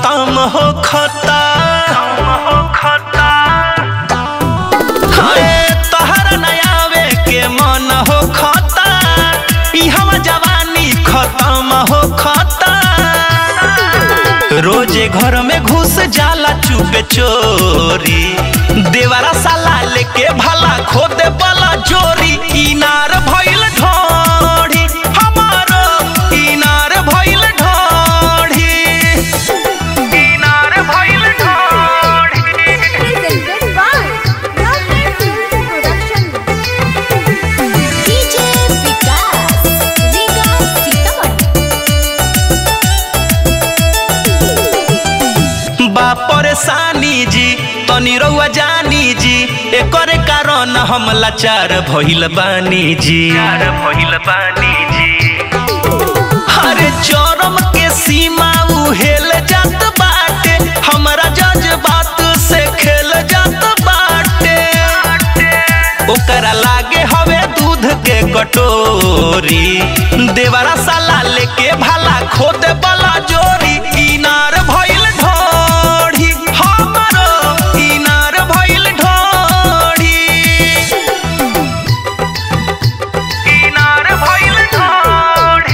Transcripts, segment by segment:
खत्म हो खता हाय तहरा नयावे के मन हो खता ई हम जवानी खत्म हो खता रोजे घर में घुस जाला चुपे चोरी देवरा साला लेके भला खोदे बला जोरी इनार भइल ढोढ़ी हमारो इनार भइल ढोढ़ी इनार भइल ढोढ़ी Presented by Lovely Films Production. DJ Vikas, Vikas Sitaman. बा परेशानी जी तनी रउआ जानी जी एकर कारण हम लाचार भइल बानी जी भइल बानी जी हरे चरम के सीमा उहेल जात बाटे हमरा जज्बात से खेल जात बाटे ओकरा लागे हवे दूध के कटोरी देवरा साला लेके भाला खोदे बला जोरी इनार भइल ढोढ़ी हमरो इनार भइल ढोढ़ी इनार भइल ढोढ़ी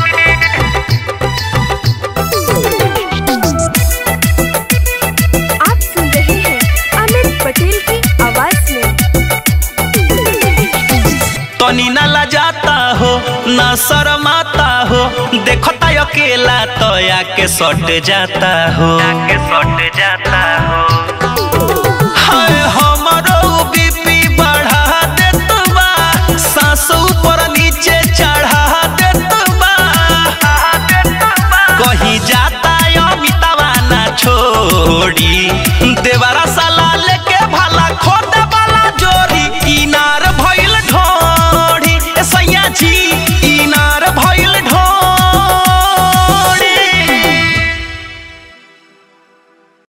आप सुन रहे हैं अमित पटेल की आवाज में तनी न लजाता हो न शर्माता हो देखता अकेला तो आके सट जाता हो आके सट जाता हो हाय हमरो बीपी बढ़ा देत बा सांस ऊपर नीचे चढ़ा देत बा कहीं जाता अमितावा ना छोड़ी देवा